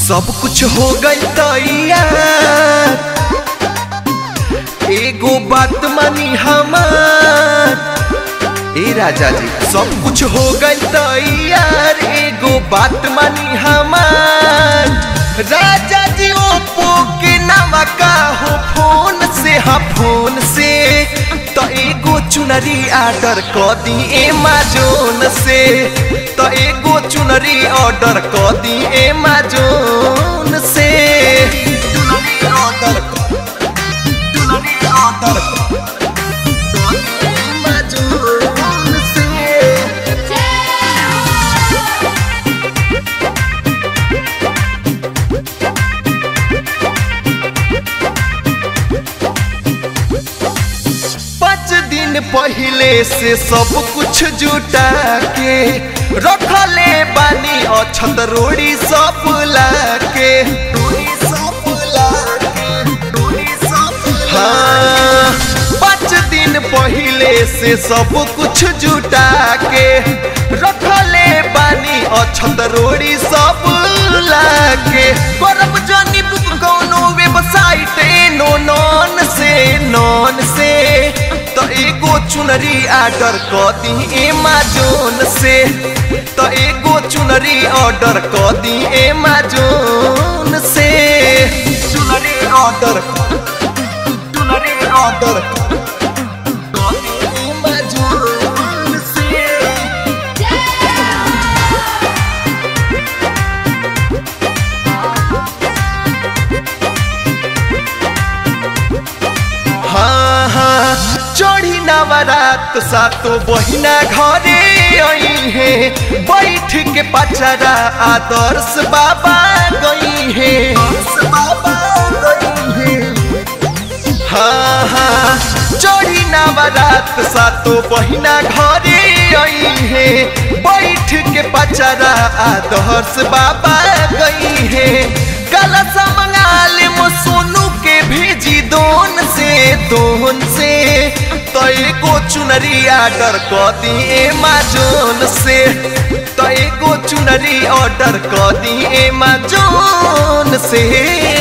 सब कुछ हो गई तैयार एगो बात मानी हमार ए राजा जी सब कुछ हो गई तैयार एगो बात मानी हमार राजा जी ओप्पो के नामा का हो फोन से हाँ फोन से तो एगो चुनरी ऑर्डर क दी एमाजोन से तो एगो चुनरी ऑर्डर क दी एमाजोन से चुनरी ऑर्डर चुनरी ऑर्डर एमाजोन से पाँच दिन पहले से सब कुछ जुटा के रखले बानी अछत रोड़ी सब लाके हाँ पाँच दिन पहले से सब कुछ जुटा के रखले बानी अछत रोड़ी सब लाके करब जानी बुक कौनो वेबसाइट नो नॉन से नॉन से तो एगो चुनरी ऑर्डर क दी एमाजोन से तो एगो चुनरी ऑर्डर क दी एमाजोन से चुनरी ऑर्डर चुनरी ऑर्डर क दी एमाजोन से हाँ हाँ चढ़ी नवरात सातो बहिना घरे आई है बैठ के पचरा आदर्श बाबा गई है हाँ हाँ चढ़ी नवरात सातो बहिना घरे आई है बैठ के पचरा आदर्श बाबा गई है कलश मंगाल सोनू के भेजी दोन से दोन से तो एगो चुनरी ऑर्डर क दी एमाजोन से तो एगो चुनरी ऑर्डर क दी एमाजोन से